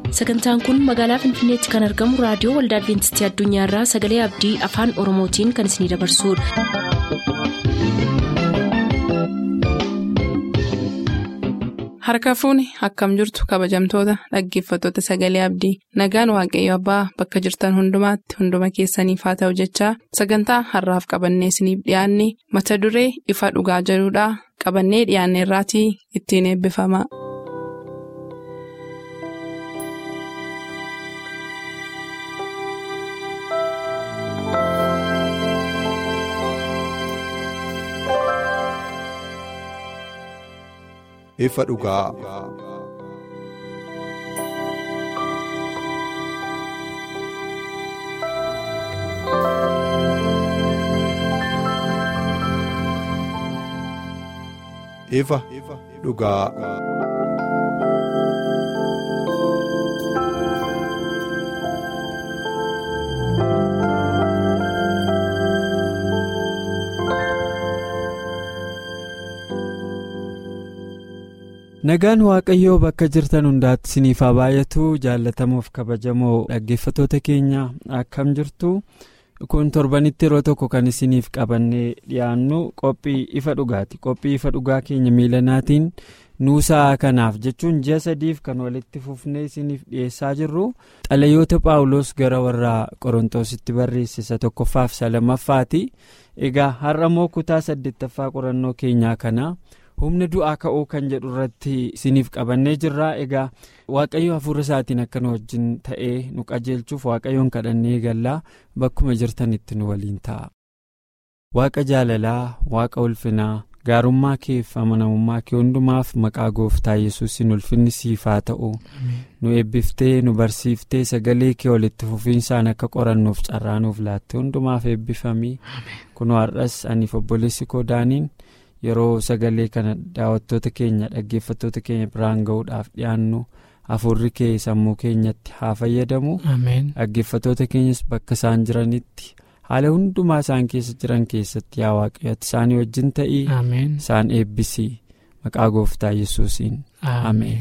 sagantaan kun magaalaa finfinneetti kan argamu raadiyoo waldaa adventistii addunyaarraa sagalee abdii afaan oromootiin kan isinidabarsudha. harka fuuni akkam jirtu kabajamtoota dhaggeeffattoota sagalee abdii nagaan waaqayyo abbaa bakka jirtan hundumaatti hunduma keessaniif haa ta'u jechaa sagantaa harraaf qabannee isiniif dhiyaanne mata duree ifa dhugaa jedhudhaa qabannee dhiyaanne irraatii ittiin eebbifama. ifa dhugaa. ifa dhugaa. nagaan waaqayyoo bakka jirtan hundaatti isiniif haa baay'atu jaalatamuuf kabajamoo dhaggeeffattoota keenya akkam jirtu kun torbanitti yeroo tokko kan isiniif qabannee dhiyaannu qophii ifa dhugaati qophii ifa dhugaa keenya miilanaatiin nuusaa kanaaf jechuun ji'a sadiif kan walitti fufnee isiniif dhiyeessaa jirru xalayoota paawuloos gara warra qorontositti barreessisa tokkoffaaf isa lammaffaati egaa har'a immoo kutaa saddeettaffaa qorannoo keenyaa kana. humna du'aa ka'uu kan jedhu irratti isiniif qabannee jirra egaa waaqayyo hafuura isaatiin akka nu wajjin ta'ee nu qajeelchuuf waaqayyoon kadhannee gallaa bakkuma jirtanitti nu waliin ta'a. waaqa jaalalaa waaqa ulfinaa gaarummaa keef amanamummaa kee hundumaaf maqaa gooftaa yesuusin ulfinni siif haa ta'u nu eebbiftee nu barsiiftee sagalee kee walitti fufiinsaan akka qorannuuf carraanuuf laatte hundumaaf eebbifamii kun har'as aniif obboleessi koo daaniin. yeroo sagalee kana daawwattoota keenya dhaggeeffattoota keenya biraan ga'uudhaaf dhiyaannu hafuurri kee sammuu keenyatti haa fayyadamu dhaggeeffattoota keenyas bakka isaan jiranitti haala hundumaa isaan keessa jiran keessatti yaa waaqayyooti isaanii wajjin ta'ii isaan eebbisii maqaa gooftaa yesuusiin ameen.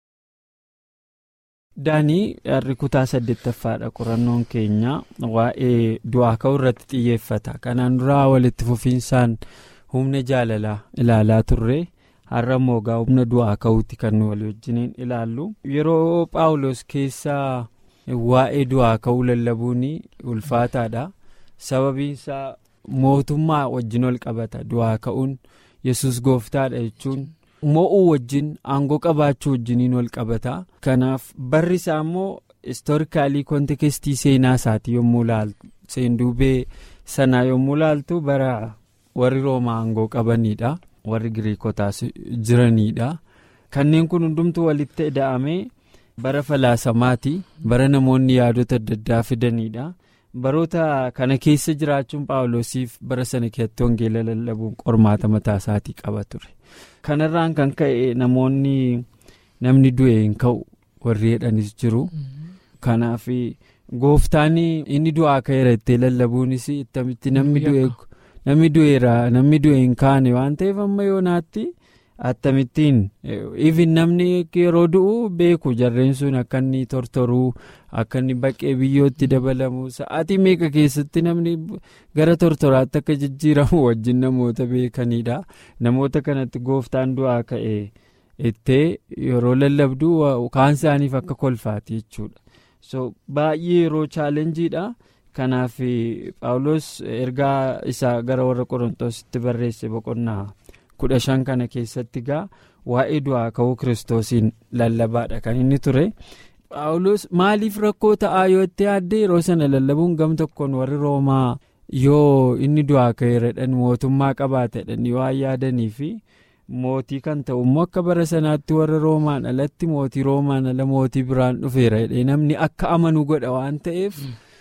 daanii har'i kutaa saddeettaffaadha qorannoon keenya waa'ee du'aa ka'uu irratti xiyyeeffata kanaan duraa walitti fufiinsaan. humna jaalalaa ilaalaa turre har'a immoo egaa humna du'aa ka'uutti kan nu walii wajjiniin ilaallu yeroo paawulos keessaa waa'ee du'aa ka'uu lallabuun ulfaataadha sababiin isaa mootummaa wajjin ol qabata du'aa ka'uun yesus gooftaadha jechuun mo'uu wajjin aangoo qabaachuu wajjiniin ol qabata kanaaf barri isaa immoo istoorikaalii kontekestii seenaa isaatii yommuu laaltu seenduubee sanaa yommuu laaltu bara. warri roomaa aangoo qabaniidha warri giriikotaas jiraniidha kanneen kun hundumtuu walitti ida'amee bara falaasamaati bara namoonni yaadota adda addaa fidaniidha baroota kana keessa jiraachuun paawulosiif bara sana keessatti wangeela lallabuun qormaata mataa isaatii qaba ture kanarraan kan ka'e namoonni namni du'e hin ka'u warri jedhanis jiru kanaaf gooftaan inni du'aa ka'eera ittee lallabuunis ittamitti namni du'e. namni du'eera namni du'e hin kaane waan ta'eef amma yoonaatti attamittiin ifin namni yeroo du'u beeku jarreen sun akka inni tortoruu akka inni baqqee biyyootti dabalamu sa'aatii meeqa keessatti namni gara tortoraatti akka jijjiiramu wajjin namoota beekanidha namoota kanatti gooftaan du'aa ka'e ittee yeroo lallabdu kaan isaaniif akka kolfaati jechuudha so baay'ee yeroo chaalenjiidha. kanaaf paawulos ergaa isaa gara warra qorontositti barreesse boqonnaa kudha shan kana keessatti gaa waa'ee du'aa ka'uu kiristoosiin lallabaadha kan inni ture paawulos maaliif rakkoo ta'aa yoo itti yaadde yeroo sana lallabuun gam tokkoon warri roomaa yoo inni du'aa ka'eeradhan mootummaa qabaatedhan waan yaadanii fi mootii kan ta'u immoo akka bara sanaatti warra roomaan alatti mootii roomaan ala mootii biraan dhufeera namni akka amanuu godha waan ta'eef.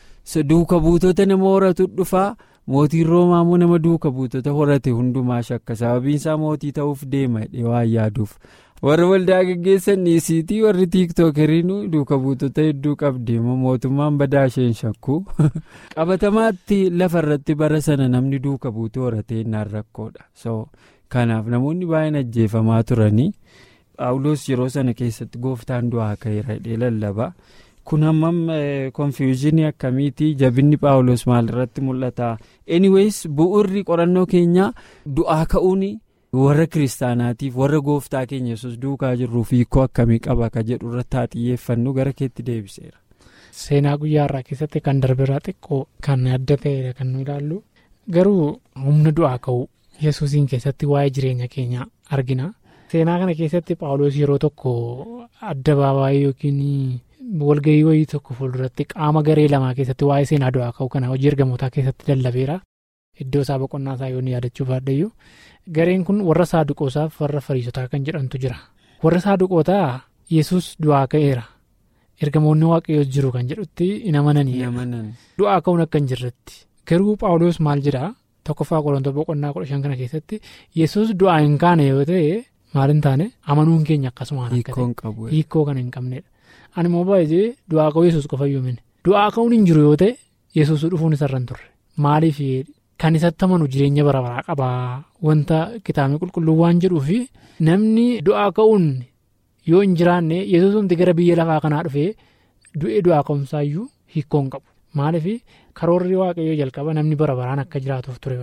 duuka buutota nama horatu dhufaa mootiin roomaa immoo nama duuka buutota horate hundumaa shakka sababiin isaa mootii ta'uuf deema waan yaaduuf warra waldaa geggeessan dhiisiitii warri tiiktookeriin duuka buutota hedduu qabdeema mootummaan badaa isheen shakku qabatamaatti lafarratti bara sana namni duuka buutee horatee naan rakkoodha so kanaaf namoonni baay'een ajjeefamaa turanii paawuloos yeroo sana keessatti gooftaan du'aa ka'eera hidhee lallaba kun hammam konfiyuuzinii akkamiitii jabinni paawuloos maalirratti mul'ata anyways bu'urri qorannoo keenyaa du'aa ka'uun warra kiristaanaatiif warra gooftaa keenya yesus duukaa jirruuf hiikoo akkamii qaba ka jedhu irratti haa xiyyeeffannu gara keetti deebiseera. seenaa guyyaa irraa keessatti kan darbeerraa xiqqoo kan adda ta'edha kan nu ilaallu garuu humna du'aa ka'uu yesuusiin keessatti waa'ee jireenya keenyaa argina seenaa kana keessatti paawuloos yeroo tokko adda baabaayii yookiin walgahii wayii tokko fuulduratti qaama garee lamaa keessatti waa'ee seenaa du'aa ka'uu kana hojii ergamootaa keessatti lallabeera iddoo isaa boqonnaa isaa yoon yaadachuuf baadhayyu gareen kun warra saaduqootaaf warra fariisotaa kan jedhamtu jira warra saaduqootaa yesus du'aa ka'eera. ergamoonni waaqayyoos jiru kan jedhutti hin amananii du'aa ka'uun akka hin jirretti garuu paawuloos maal jedhaa tokkoffaa qorontoo boqonnaa kudha shan kana keessatti yesus du'aa hin kaane yoo ta'e maal hin taane amanuun keenya akkasumaan akka hiikoo kan hin qabnedha ani immoo baay'ee du'aa ka'uu yesus qofa yoomine du'aa ka'uun hin jiru yoo ta'e yesus dhufuun isarra hin turre maaliif kan isatti amanu jireenya bara baraa qabaa wanta kitaabni qulqulluu waan jedhuufi namni du'aa ka'uun. yoo hin jiraanne yesuusumti gara biyya lafaa kanaa dhufee du'ee du'aa ka'umsaayyuu hiikoo hin qabu maaliif karoorri waaqayyoo jalqaba namni bara baraan akka jiraatuuf ture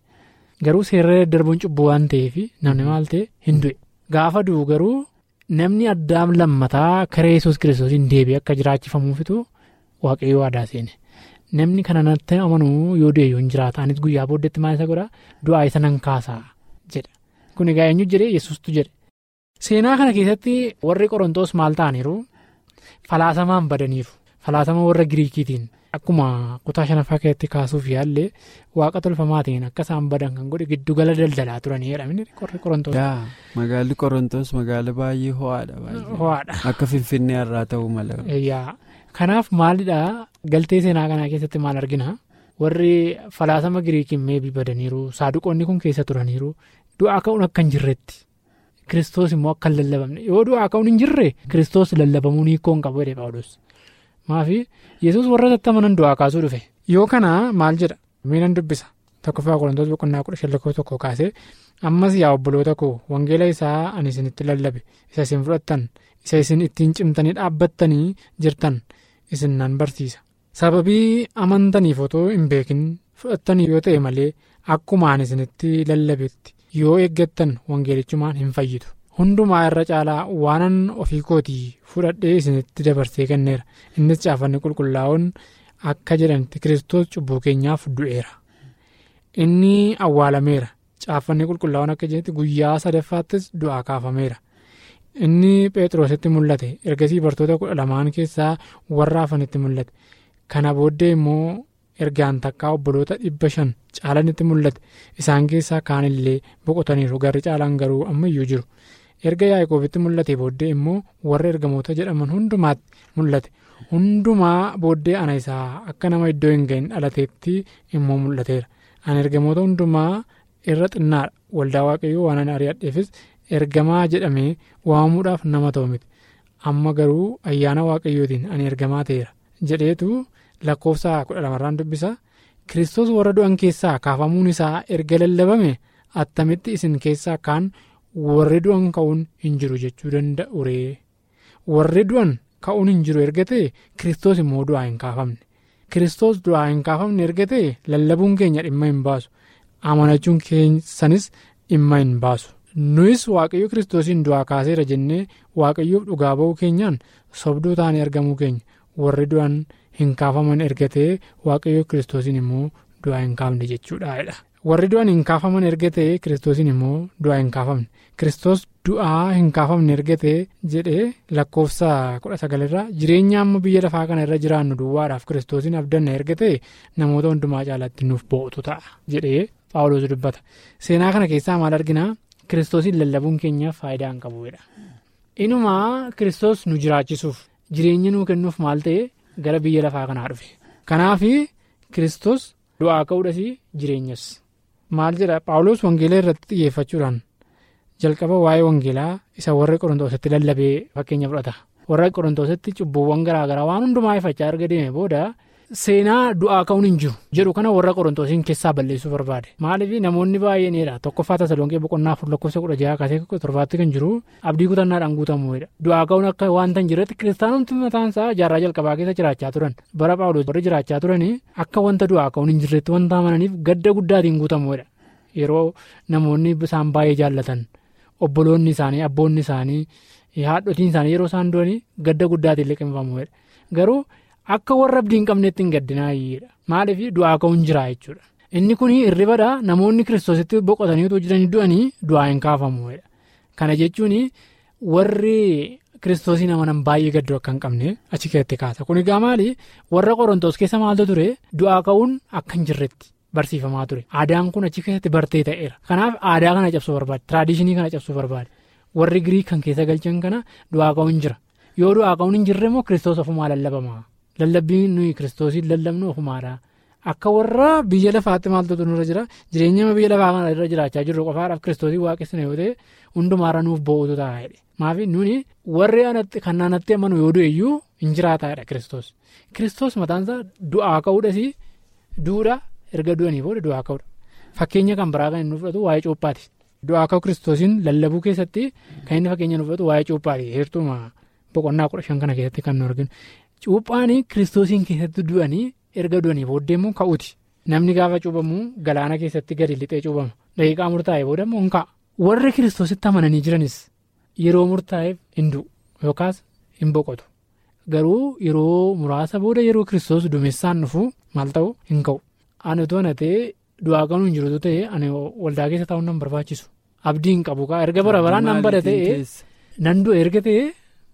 garuu seerri darbuun cubbuu waan ta'eef namni maal ta'e hin du'e gaafa du'u garuu namni addaam lammataa karaa yesuus kiristoosiin deebi'ee akka jiraachifamuufitu waaqayyoo waadaa seene namni kana natti amanuu yoo du'e yoo hin jiraata anis guyyaa booddeetti maal isa godha du'aa isa nan kaasaa jedha kun egaa eenyu jedhee yesuustu jedhe. seenaa kana keessatti warri qorontoos maal ta'aniiru falaasamaan badaniiru falaasama warra giriikiitiin akkuma kutaa shanaffaa keessatti kaasuuf yaallee waaqa tolfamaatiin akka isaan badan kan godhe giddugala daldalaa turaniidha warri qorontoos. magaalli qorontoos magaala baay'ee ho'aadha. ho'aadha. akka finfinnee irraa ta'uu mala. kanaaf maalidhaa galtee seenaa kanaa keessatti maal argina warri falaasama giriikiin meebii badaniiru saaduqoonni kun keessa turaniiru du'aa ka'uun akka hin jirretti. Kiristoos immoo akka hin lallabamne yoo du'aa ka'uun hin jirre kiristoos lallabamuun hiikoo hin qabu jedhe paawulos maafi yesus warra amanan du'aa kaasuu dhufe yoo kana maal jedha miinan dubbisa tokkoffaa qorantoota boqonnaa kudha shan lakkoo tokko kaasee ammas yaa obboloota koo wangeela isaa ani isinitti lallabe isa isin fudhattan isa isin ittiin cimtanii dhaabbattanii jirtan isin nan barsiisa sababii amantaniif otoo hin beekin fudhattanii yoo ta'e malee akkuma ani isinitti lallabetti. yoo eeggattan wangeelichumaan hin fayyitu hundumaa irra caalaa waanan ofii kootii fudhadhee isinitti dabarsee kenneera innis caafanni qulqullaa'oon akka jedhanitti kiristoos cubbuu keenyaaf du'eera inni awwaalameera caafanni qulqullaa'oon akka jedhanitti guyyaa sadaffaattis du'aa kaafameera inni phexrositti mul'ate ergasii bartoota kudha lamaan keessaa warra hafanitti mul'ate kana booddee immoo. ergaan takkaa obboloota dhibba shan caalanitti mul'ate isaan keessaa kaan illee boqotaniiru garri caalaan garuu ammayyuu jiru erga yaaqoobitti mul'ate booddee immoo warra ergamoota jedhaman hundumaatti mul'ate hundumaa booddee ana isaa akka nama iddoo hin gahin dhalateetti immoo mul'ateera ani ergamoota hundumaa irra xinnaadha waldaa waaqayyoo waan ani ari'adheefis ergamaa jedhamee waamamuudhaaf nama ta'u miti amma garuu ayyaana waaqayyootiin ani ergamaa ta'eera jedheetu. lakkoofsa kudha lamarraan dubbisa kiristoos warra du'an keessaa kaafamuun isaa erga lallabame attamitti isin keessaa kaan warri du'an ka'uun hin jiru jechuu danda'u ree warri du'an ka'uun hin jiru erga ta'e kiristoos immoo du'aa hin kaafamne kiristoos du'aa hin kaafamne erga ta'e lallabuun keenya dhimma hin baasu amanachuun keessanis dhimma hin baasu nuyis waaqayyo kiristoosiin du'aa kaaseera jennee waaqayyoof dhugaa ba'uu keenyaan sobduu taanee argamuu keenya warri du'an. hin kaafaman erga ta'e waaqayyo kiristoosiin immoo du'aa hin kaafne jechuudha. warri du'an hin kaafaman erga ta'e kiristoosiin immoo du'aa hin kaafamne kiristoos du'aa hin kaafamne erga ta'e jedhee lakkoofsa kudha sagalirraa jireenya amma biyya lafaa kana irra jiraannu duwwaadhaaf kiristoosiin abdanna erga ta'e namoota hundumaa caalaatti nuuf bo'otu ta'a jedhee paawuloos dubbata seenaa kana keessaa maal arginaa kiristoosiin lallabuun keenyaaf faayidaa hin qabuudha. inumaa kiristoos nu jiraachisuuf jireenya nuu kennuuf maal ta'e. gara biyya lafaa kanaa dhufe kanaaf kiristoos du'aa ka'uudhas jireenyas maal jedha paawuloos wangeelaa irratti xiyyeeffachuudhaan jalqaba waa'ee wangeelaa isa warra qorontoositti lallabee fakkeenya fudhata warra qorontoositti cubbuuwwan garaagaraa waan hundumaa ifachaa erga deeme booda seenaa du'aa ka'uun hin jiru jedhu kana warra qorontoosiin keessaa balleessuu barbaade maaliif namoonni baay'eenidha tokkoffaa tasalonqee boqonnaa afur lakkoofsa kudha jaha kaasee torbaatti kan jiru abdii kutannaadhaan guutamuudha du'aa ka'uun akka wanta hin jirretti kiristaanumti mataan isaa jaarraa jalqabaa keessa jiraachaa turan bara paawuloos warri jiraachaa turanii akka wanta du'aa ka'uun hin jirretti wanta amananiif gadda guddaatiin guutamuudha yeroo namoonni isaan baay'ee jaallatan obboloonni isaanii abboonni isaanii haadhotiin isaanii yeroo isaan du'anii gadda guddaatiin liqimfamuudha garuu. Akka warra abdii hin qabneetti hin gaddinaayyedha. Maaliif du'aa ka'uun jira jechuudha. Inni kun hirribadha namoonni kiristoositti boqotanii otoo jiranii du'anii du'aa hin kaafamuudha. Kana jechuun warri kiristoosii amanan baay'ee gadduu akka hin qabne achi keessatti kaasa. Kun egaa maali warra qorontoos keessa maaltu ture du'aa ka'uun akka hin jirretti barsiifamaa ture. Aadaan kun achi keessatti bartee ta'eera. Kanaaf aadaa kana cabsuu barbaade. Tiraadishinii kana cabsuu barbaade. Warri Giriik kan keessa galchan kana du'aa ka'uun jira. Yoo du'aa ka'uun hin jirre immoo kiristoos ofumaa lallabama. Lallabbiin nuyi kiristoosiin lallabnu ofumaadha. Akka warra biyya lafaatti maaltu nurra jira jireenya biyya lafaa kana irra jiraachaa jirru qofaadhaaf kiristoosii waaqessina yoo ta'e hundumaarra nuuf bo'ootu ta'a jedhe. Maafi nuni warri kan naannatti amanu yoo du'e iyyuu hin jiraataadha kiristoos. Kiristoos mataansaa du'aa ka'uudhas duudha erga du'anii booda du'aa ka'uudha. Fakkeenya kan biraa kan inni fudhatu waa'ee cuuphaati. Du'aa ka'u kiristoosiin lallabuu keessatti kan inni fakkeenya nu fudhatu waa'ee cuuphaati. Heertuma boqonnaa kudha shan kana keessatti kan nu arginu. Cuuphaanii kiristoosiin keessatti du'anii erga du'anii booddee immoo ka'uuti. Namni gaafa cuubamu galaana keessatti gadi lixee cuubama. Daqiiqaa murtaa'e booda immoo hin ka'a. Warri kiristoositti amananii jiranis yeroo murtaa'eef hin du'u yookaas hin boqotu. Garuu yeroo muraasa booda yeroo kiristoos duumessaan dhufu maal ta'u hin ka'u. Ani otoo na ta'e du'aa kanuu hin jirutu ta'e ani waldaa keessa taa'uun nan barbaachisu. Abdii hin qabu kaa erga bara baraan nan bada ta'e nan du'e erga ta'e.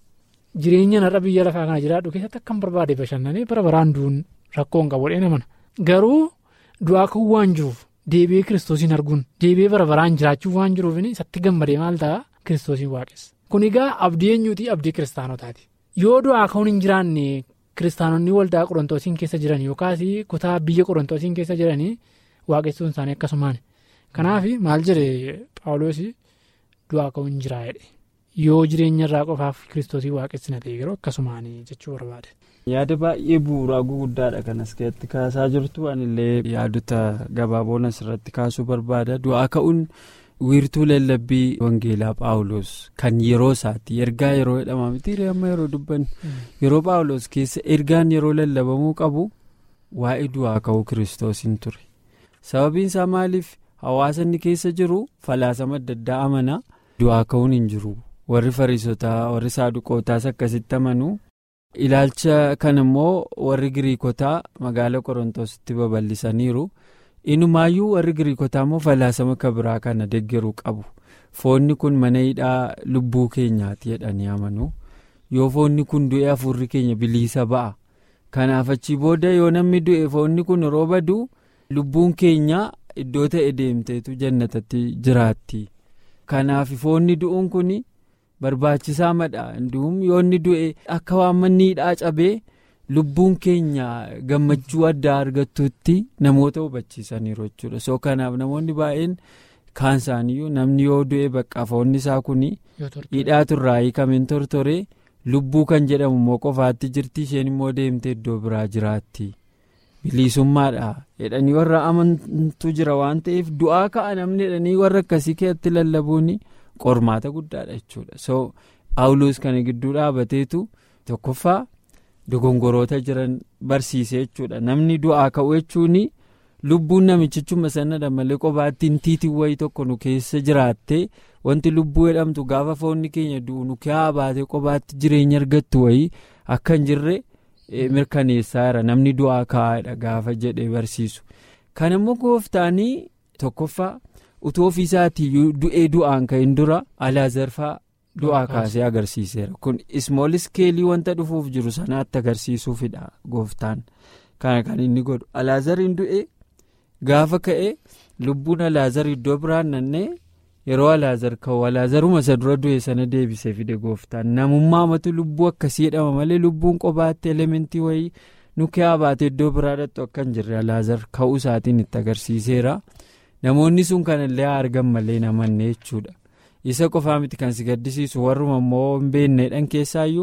Jireenya narra biyya lafaa kana jiraadhu keessatti akkam barbaade bashannanee bara baraan du'uun rakkoo hin qabu namana. Garuu du'aa ka'uu waan jiruuf deebi'ee kiristoosiin arguun deebi'ee bara baraan jiraachuu waan jiruuf isatti gammadee maal ta'a kiristoosiin waaqessa. Kun egaa abdii eenyuuti abdii kiristaanotaati. Yoo du'aa ka'uun hin jiraanne kiristaanonni waldaa qorontoosiin keessa jiran yookaas kutaa biyya qorontoosiin keessa jiranii waaqessuun isaanii akkasumaan. Kanaaf maal jedhe paawuloos du'aa ka'uun hin jiraa jedhe. yoo jireenya irraa qofaaf kiristoosii waaqessina ta'e yeroo akkasumaanii jechuu barbaade. yaada baay'ee bu'uuraa guguddaadha kan as keessatti kaasaa jirtu anillee yaadota gabaaboon asirratti kaasuu barbaada du'aa ka'uun wiirtuu lallabbii wangeelaa paawuloos kan yeroo isaatti ergaa yeroo jedhama miti amma yeroo dubbannu yeroo paawuloos keessa ergaan yeroo lallabamuu qabu waa'ee du'aa ka'uu kiristoosiin ture sababiin isaa maaliif hawaasa inni keessa jiru falaasama adda addaa amana du'aa ka'uun hin jiru. warri fariisotaa warri saaduqootaas akkasitti amanu ilaalcha kan immoo warri giriikotaa magaala qorontositti babal'isaniiru inumaayyuu warri giriikotaa immoo falaasama kabiraa kana deggeruu qabu foonni kun mana hidhaa lubbuu keenyaati jedhanii amanu yoo foonni kun du'e hafuurri keenya biliisa ba'a kanaaf achii booda yoo namni du'e foonni kun yeroo badu lubbuun keenya iddoo ta'e deemteetu jannatatti jiraatti kanaaf foonni du'uun kun. barbaachisaa madha hunduun yoo inni du'e akka waan manni hidhaa cabee lubbuun keenya gammachuu addaa argattutti namoota hubachiisaniiru jechuudha soo kanaaf namoonni baay'een kaan isaaniyyuu namni yoo du'e bakka foonni isaa kun hidhaa turraa hiikameen tortoree lubbuu kan jedhamu immoo qofaatti jirti isheen immoo deemtee iddoo biraa jiraatti bilisummaadha jedhanii warra amantu jira waan ta'eef du'aa ka'a namni jedhanii warra akkasii keessatti lallabuuni. qormaata guddaadha jechuudha so paawuloos kana gidduu dhaabateetu tokkoffaa dogongoroota jiran barsiise jechuudha namni du'aa ka'u jechuun lubbuun namichichuma sanadha malee qobaattiin tiitiin wayii tokko nu keessa jiraattee wanti lubbuu jedhamtu gaafa foonni keenya du'u nu keessa baatee qobaatti jireenya argattu wayii akka hin jirre mirkaneessaa jira namni du'aa ka'aadha gaafa jedhee barsiisu kan immoo gooftaanii tokkoffaa. utuu ofiisaatii du'ee du'aan ka'in dura alaazarfaa du'aa kaasee agarsiiseera kun ismool iskeelii wanta dhufuuf jiru sanaatti agarsiisuufidha gooftaan kana kan inni godhu alaazariin du'e gaafa ka'e lubbuun alaazar iddoo biraan nannee yeroo alaazar ka'u alaazaruma isa dura du'e sana deebisee fide gooftaan namummaa matu lubbuu akkasii jedhama malee lubbuun qobaatti elementii wayii nukehaa baatee iddoo biraa dhattu akka hin jirre alaazar ka'uu isaatiin itti agarsiiseera. namoonni sun kanallee argan malee namanne jechuudha isa qofaa miti kan si gaddisiisu warruma immoo hin beekneedhaan keessaayyuu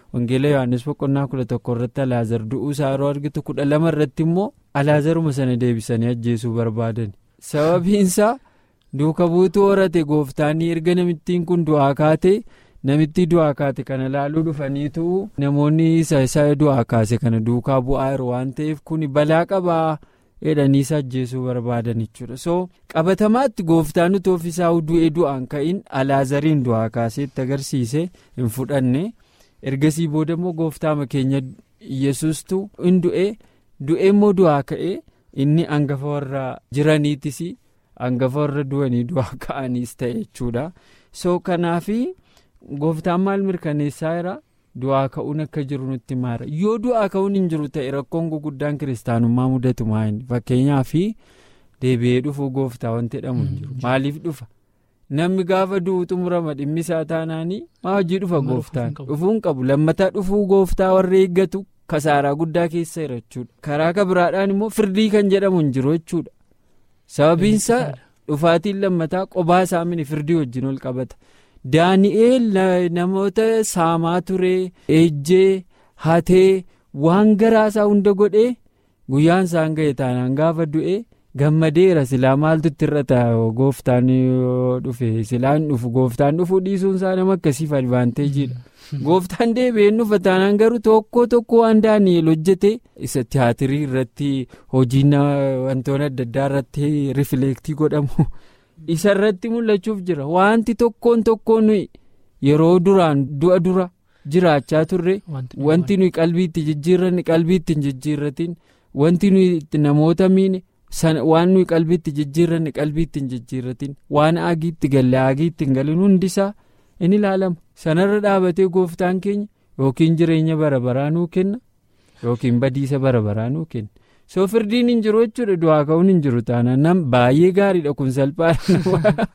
wangeela yohaannis boqonnaa kudha tokko irratti alaazar du'uu isaa yeroo argitu kudha lama irratti immoo alaazaruma sana deebisanii ajjeesuu barbaadan sababiinsaa duuka buutuu horate gooftaan erga namittiin kun du'aa kaate namitti du'aa kaate kana laaluu dhufaniitu namoonni isa isa du'aa kaase kana duukaa bu'aa jiru waan ta'eef kun balaa qabaa jedhanii isa ajjeesuu barbaadan jechuudha so qabatamaatti gooftaan utuu ofiisaa du'ee du'aan ka'in alaazariin du'aa kaaseetti agarsiise hin fudhanne ergasii booda immoo gooftaama keenya yesuustu hin du'e du'e immoo du'aa ka'e inni hangafa warra jiraniitis hangafa warra du'anii du'aa ka'aniis ta'e jechuudha so kanaafi gooftaan maal mirkaneessaa jira. du'aa ka'uun akka jiru nutti maara yoo du'aa ka'uun hin jiru ta'e rakkoon guguddaan kiristaanummaa mudatu maayini fakkeenyaaf deebi'ee dhufuu gooftaa wanti jedhamu hin jiru maaliif dhufa namni gaafa du'u xumurama dhimmi isaa taanaanii maa hojii dhufa gooftaan dhufuu hin qabu lammataa dhufuu gooftaa warra eeggatu kasaaraa guddaa keessa jira jechuudha karaa kabiraadhaan immoo firdii kan jedhamu hin jiru jechuudha sababiinsaa dhufaatiin lammataa qobaa isaa mini firdii wajjin ol qabata. daani'eel namoota saamaa ture ejjee hatee waan garaasaa hunda godhee guyyaan isaan ga'e taanaan gaafa du'e gammadeera silaa maaltu itti irra ta'a gooftaan dhufe silaan dhufu gooftaan dhufuu dhiisuun isaa nama akkasiif advaanteejiidha gooftaan deebi'een dhufa taanaan garuu tokko tokko waan daani'eel hojjete isa tiyaatirii irratti hojiin wantoonni adda addaa irratti rifileektii godhamu. isa irratti mul'achuuf jira wanti tokkoon tokkoon nuyi yeroo duraan du'a dura jiraachaa turre wanti nuyi qalbiitti jijjiirranne qalbiitti hin jijjiirratin wanti nuyi namoota miine waan nuyi qalbiitti jijjiirranne qalbiitti hin jijjiirratin waan agiitti galle agiitti hin galin hundisaa in ilaalama sanarra dhaabatee gooftaan keenya yookiin jireenya bara baraa nuu kenna yookiin badiisa bara baraa nuu kenna. soo firdiin hin jiru jechuudha du'aa ka'uun hin jiru taanaan nam baay'ee gaariidha kun salphaadha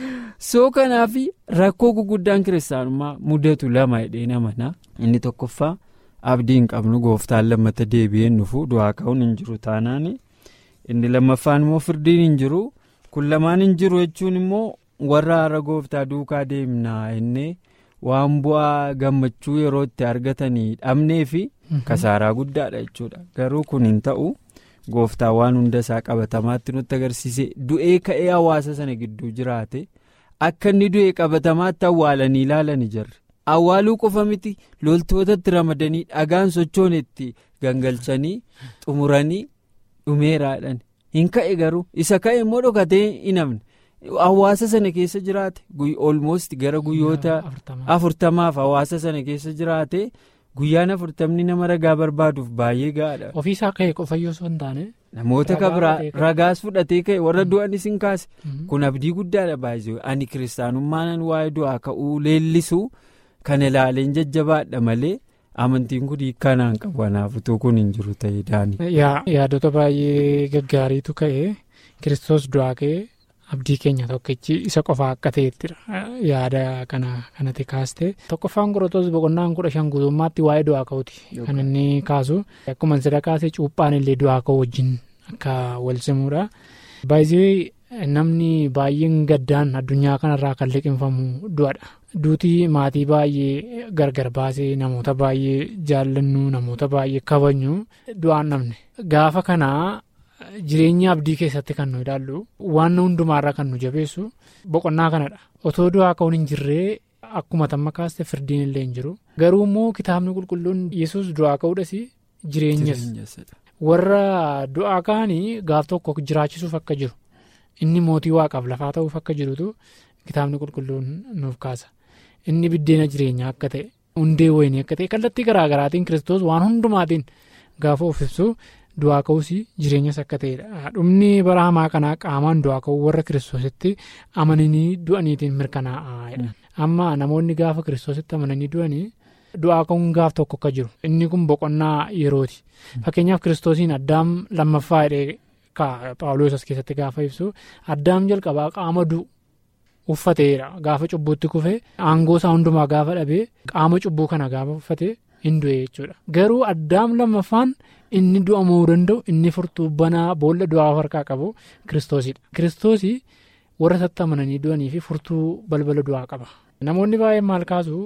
soo kanaaf rakkoo guguddaan kiristaanummaa mudatu lama hidhee namana inni tokkoffaa abdii hin qabnu gooftaan lammata deebi'een dhufu du'aa ka'uun hin jiru taanaan inni lammaffaan immoo firdiin hin jiru kun lamaan hin jiru jechuun immoo warra har'a gooftaa duukaa deemnaa inni waan bu'aa gammachuu yeroo itti argatanii dhabnee fi kasaaraa guddaadha jechuudha garuu kun hin ta'u gooftaa waan hunda isaa qabatamaatti nutti agarsiise du'ee ka'ee hawaasa sana gidduu jiraate akka inni du'ee qabatamaatti awwaalanii ilaalanii jirre awwaaluu qofa miti loltootatti ramadanii dhagaan sochoon itti gangalchanii xumuranii dhumeeraadhaan hin ka'e garuu isa ka'e immoo dhokatee hin hafne. hawaasa sana keessa jiraate olmoosti gara guyyoota afurtamaaf hawaasa sana keessa jiraate guyyaan afurtamni nama ragaa barbaaduuf baay'ee gaadha. ofiisaa ka'e qofayyoo osoo hin taane. namoota kabiraa ragaas fudhatee ka'e warra du'anis hin kaase kun abdii guddaadha baay'ee ani kiristaanummaan waa'ee du'aa ka'uu leellisu kan ilaaleen jajjabaadha malee amantiin kun hiikkanaan qabu kanaaf utuu kun hin jiru ta'ee daani. yaadota baay'ee gaggaariitu ka'e kiristoos du'aa ka'e. abdii keenya tokkichi isa qofa akka ta'ettidha yaada kana kanatti kaaste tokkoffaan qoratos boqonnaan kudha shan guutummaatti waa'ee du'aa ka'uuti kan inni kaasu akkuma sida kaase cuuphaan illee du'aa ka'u wajjin akka wal simuudha baay'ee namni baay'een gaddaan addunyaa kanarraa kan liqinfamu du'adha duutii maatii baay'ee gargar baasee namoota baay'ee jaallannu namoota baay'ee kabajnu du'aan namne gaafa kanaa. Jireenya abdii keessatti kan nu ilaallu waan hundumaarraa kan nu jabeessu boqonnaa kanadha otoo du'aa ka'uun hin jirree akkuma tamma kaaste firdiin illee hin jiru garuu immoo kitaabni qulqulluun yesus du'aa ka'uudhas jireenyas warra du'aa ka'anii gaaf tokko jiraachisuuf akka jiru inni mootii waaqaaf lafaa ta'uuf akka jirutu kitaabni qulqulluun nuuf kaasa inni biddeena jireenyaa akka ta'e hundee wayinii akka ta'e kallattii garaagaraatiin kiristoos waan hundumaatiin gaafa of ibsu. Du'aa ka'uus jireenyas akka ta'edha. Dhumni bara hamaa kanaa qaamaan du'aa ka'uu warra kiristoositti amananii du'aniitiin mirkanaa'aadha. Amma namoonni gaafa kiristoositti amananii du'anii du'aa ka'uun gaaf tokko akka jiru. Inni kun boqonnaa yerooti. Fakkeenyaaf kiristoosiin addaam lammaffaa hidhee paawuloos as keessatti gaafa ibsu addaam jalqabaa qaama du'u uffateedha. Gaafa cubbuutti kufee aangoo isaa hundumaa gaafa dhabee qaama cubbuu kana gaafa uffatee hin du'e jechuudha. Garuu addaam lammaffaan. inni du'amuu danda'u inni furtuu banaa boolla du'aa harkaa qabu kiristoosidha kiristoosii warra isatti amananii du'anii fi furtuu balbala du'aa qaba namoonni baay'een maal kaasu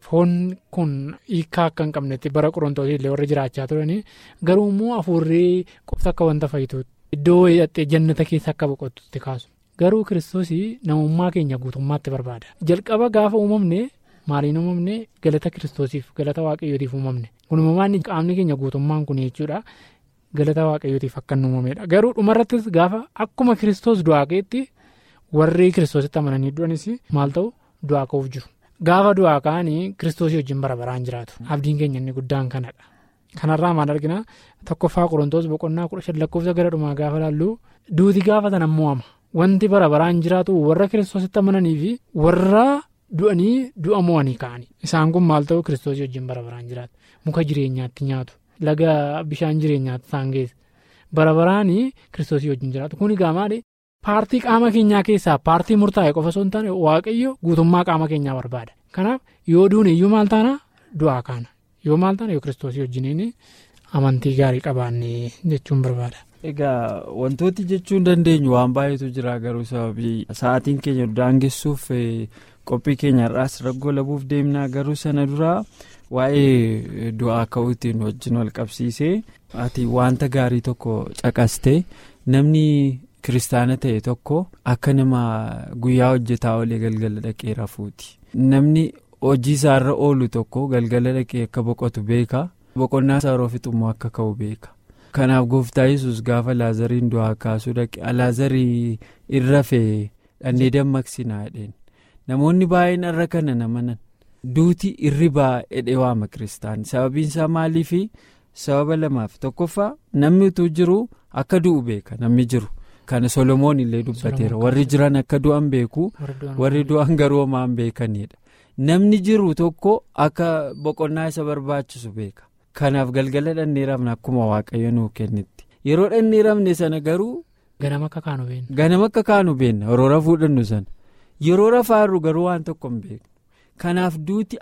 foon kun hiikaa akka hin qabnetti bara qorontoota illee warra jiraachaa turanii garuu immoo hafuurri qofti akka wanta fayyituutti iddoo hidhattee jannata keessa akka boqotutti kaasu garuu kiristoos namummaa keenya guutummaatti barbaada jalqaba gaafa uumamne maaliin uumamne galata kiristoosiif galata waaqayyootiif uumamne kun uumamaan qaamni keenya guutummaan kun jechuudha galata waaqayyootiif akka inni uumamedha garuu dhumarrattis gaafa akkuma kiristoos du'aa ka'etti warri kiristoositti amananii du'anis maal ta'u du'aa ka'uuf jiru. Gaafa du'aa ka'anii kiristoosii wajjin bara baraan jiraatu abdiin keenya inni guddaan kanadha kanarraa maal argina tokkoffaa qorontoos boqonnaa kudha shan lakkoofsa gara dhumaa gaafa laallu duuti gaafa sana mo'ama wanti bara baraan jiraatu warra kiristoositti amananii fi warra du'anii du'a mo'anii ka'anii isaan kun maal ta'u kiristoosii wajjin bara baraan jiraatu muka jireenyaatti nyaatu laga bishaan jireenyaatti isaan geessa bara baraanii kiristoosii wajjin jiraatu kun egaa maali paartii qaama keenyaa keessaa paartii murtaa'e qofa osoo hin taane waaqayyo guutummaa qaama keenyaa barbaada kanaaf yoo duune iyyuu maal taana du'aa kaana yoo maal taana yoo kiristoosii wajjiniin amantii gaarii qabaanne jechuun barbaada. Egaa wantooti jechuun dandeenyu waan baay'eetu jira garuu sababii sa'aatiin keenya daangessuuf qophii keenya irraas raggoo labuuf deemnaa garuu sana duraa waa'ee du'aa ka'uutiin wajjin wal qabsiisee ati wanta gaarii tokko caqaste namni. kiristaana ta'e tokko akka nama guyyaa hojjetaa olee galgala dhaqee rafuuti namni hojii isaarra oolu tokko galgala dhaqee akka boqotu beeka boqonnaa isaa yeroo fixummoo akka ka'u beeka kanaaf gooftaa yesus gaafa laazariin du'aa kaasuu dhaqe laazarii irra fee dhannee dammaqsinaa jedheen namoonni baay'een irra kana namanan duuti irribaa jedhee waama kiristaan sababiin isaa maaliif sababa lamaaf tokkoffaa namni utuu jiru akka du'u beeka namni jiru. Kana Solomoon illee dubbateera warri jiran akka du'an beeku warri du'an garuu homaan beekanidha namni jiru tokko akka boqonnaa isa barbaachisu beeka kanaaf galgala dhanneeramne akkuma waaqayyo nuu kennitti yeroo dhanneeramne sana garuu. Ganama akka kaanu beenna. Ganama akka kaanu beenna yeroo rafuu dhannu sana yeroo rafaarru garuu waan tokko hin beeku kanaaf duuti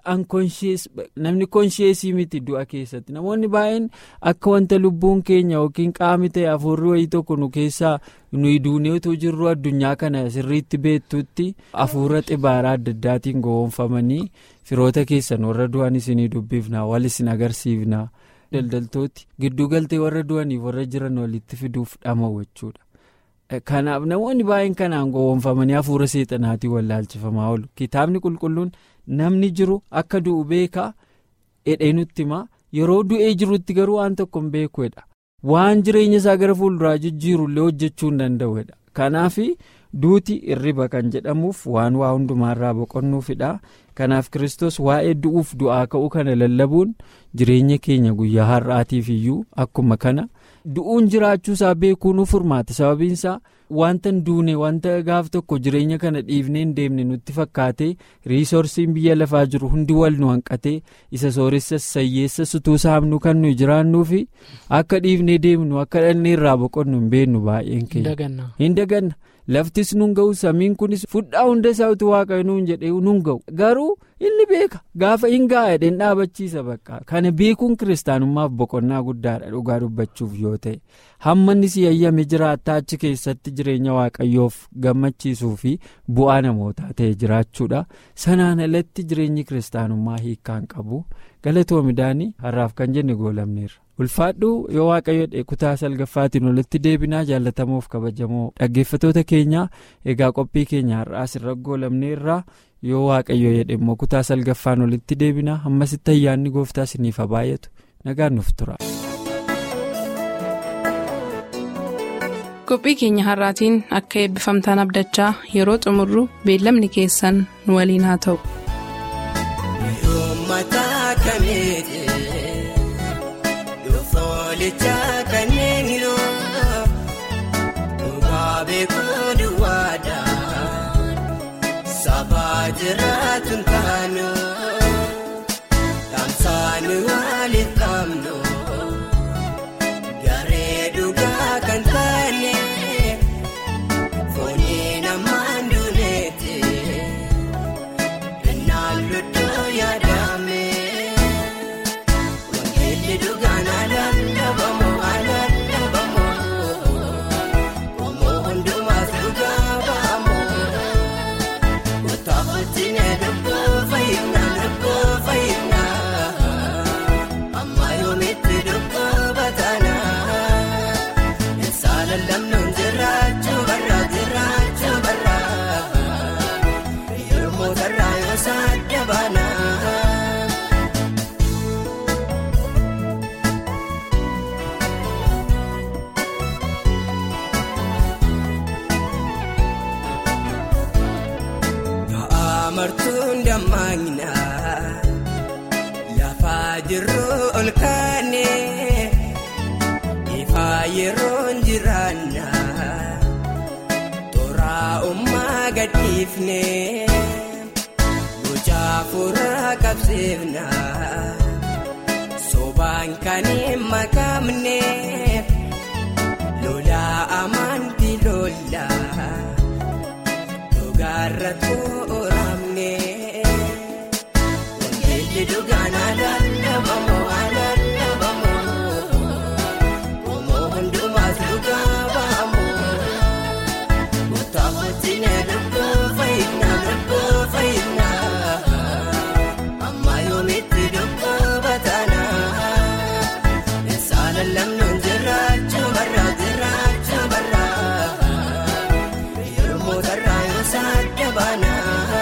namni konsheesii miti du'a keessatti namoonni baay'een akka wanta lubbuun keenya yookiin qaamni ta'e hafuurri wayii tokko nu keessaa nuyi duuneetu jirru addunyaa kana sirriitti beektutti hafuura xibaaraa adda addaatiin gowwoomfamanii firoota keessan warra du'an isinii dubbifna wal isin agarsiifna daldaltooti gidduu galtee warra du'aniif warra jiran walitti fiduuf dhama'u jechuudha. kanaaf namoonni baay'een kanaan gowwoomfamanii hafuura seexanaatiin wallaalchifamaa oolu kitaabni qulqulluun namni jiru akka du'u beekaa jedhee nutti himaa yeroo du'ee jirutti garuu waan tokko hin beekuudha waan jireenya isaa gara fuulduraa jijjiirullee hojjechuu hin danda'uudha kanaaf duuti irriba kan jedhamuuf waan waa hundumaarraa boqonnuufidha kanaaf kiristoos waa'ee du'uuf du'aa ka'uu kana lallabuun jireenya keenya guyyaa har'aatiif iyyuu akkuma kana. du'uun jiraachuusaa beekuu nu furmaata sababiinsaa wanta hin duune wanta gaaf tokko jireenya kana dhiifnee hin deemne nutti fakkaate riisorsiin biyya lafaa jiru hundi wal nu hanqatee isa sooressa sayyeessa sutuu saamnu kan nuyi jiraannuufi akka dhiifnee deemnu akka dhalli irraa boqonnu hin beeknu baay'een keenya hin daganna laftis nun ga'u samiin kunis fudhaa hunda isaa utuu waaqayyo nuun jedhee nun ga'u garuu inni beeka gaafa hin gaa'edhen dhaabachiisa bakka kana beekuun kiristaanummaaf boqonnaa guddaadha dhugaa dubbachuuf yoo ta'e hammanni si yayyame jiraattaa achi keessatti jireenya waaqayyoof gammachiisuu fi bu'aa namootaa ta'e jiraachuudha sanaan alatti jireenyi kiristaanummaa hiikkaan qabu galatoomidaanii har'aaf kan jenne goolamneerra. ulfaadhu yoo waaqayyo kutaa salgaffaatiin walitti deebinaa jaallatamoof kabajamoo dhaggeeffatoota keenya egaa qophii keenya har'aas irra goolamneerra yoo waaqayyo jedhe immoo kutaa salgaffaan walitti deebinaa hammasitti ayyaanni gooftaa isiniif haa baay'atu nagaan nuuf tura. qophii keenya har'aatiin akka eebbifamtaan abdachaa yeroo xumurru beellamni keessan nu waliin haa ta'u. Olichaa kanneen yoo dhugaa beekuu duwwaadhaan sabaa jiraatu taanu tamsaanu waliif qabnu garee dhugaa kan taane foonii namaan duuneeti innaan ludduu yaadame wangeelli dhugaan alaan dhabamu. gammaagna lafaa jirru ol kaane ifaa yeroon jiraanna toraa ummaa gadhiifne bocaa fuuraa qabsiifna sobaan kan hin makamne lolaa amantii lollaa. Dhugaarra tooramne wangeelli dhugaan alaalabamoo alaalabamoo Omoo hundumaas dhugaa ba'amoo Murtaafachine lubbuu fayyinaa lubbuu fayyinaa Amma yoomitti lubbuu bataanaa Saala lamnuun jiraachuu barraa jiraachuu barraa. Yeroo tarraa yoo saadda baanaa.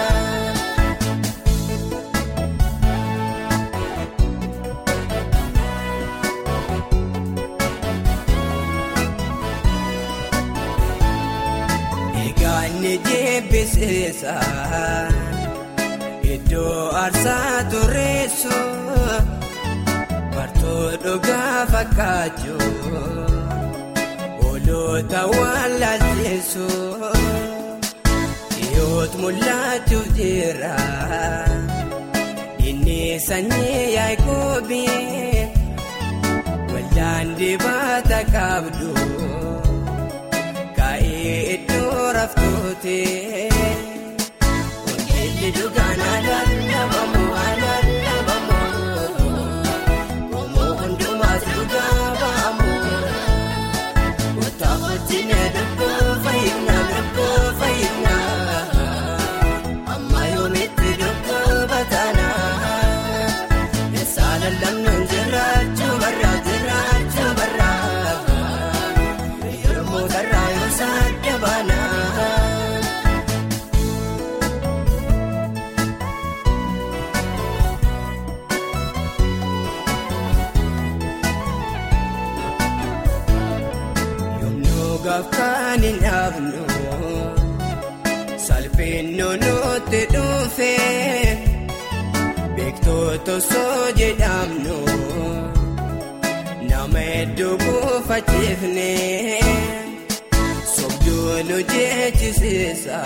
Egaa inni jibbiseessa iddoo aarsaa tureessu bartoo dhugaa fakkaachuu. Oloota waan laalteessu dhiyoot mul'achuuf jira inni sanyii yaa'ikoobi waldaan dibata qabdu kaa'ee iddoo raftuuti wangeelli dhugaan alaalabamoo alaalabamoo omoo hundumaas dhugaa ba'amoo. Murtaafachine lubbuu fayyinaa lubbuu fayyinaa amma yoomitti lubbuu bataanaa saala lamnuun jiraachuu barraa jiraachuu barraa yeroo tarraa yoo saadda baanaa. Yommuu gaafkaan hin dhaabnu salphina nutti dhufe beektoota osoo jedhamnu nama hedduu buufachiifne sobduu nu jechisiisa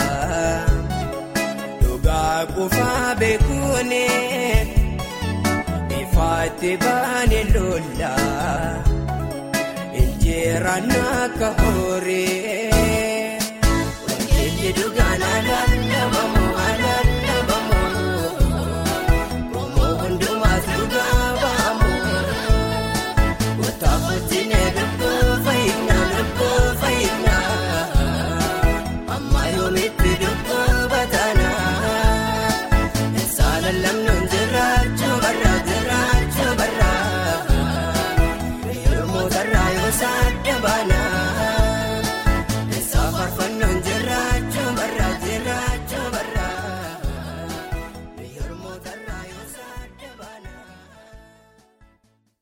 dhugaa qofaa beekuune ifaatti baane lollaa. Injiraan akka horii wangeelli dhugaa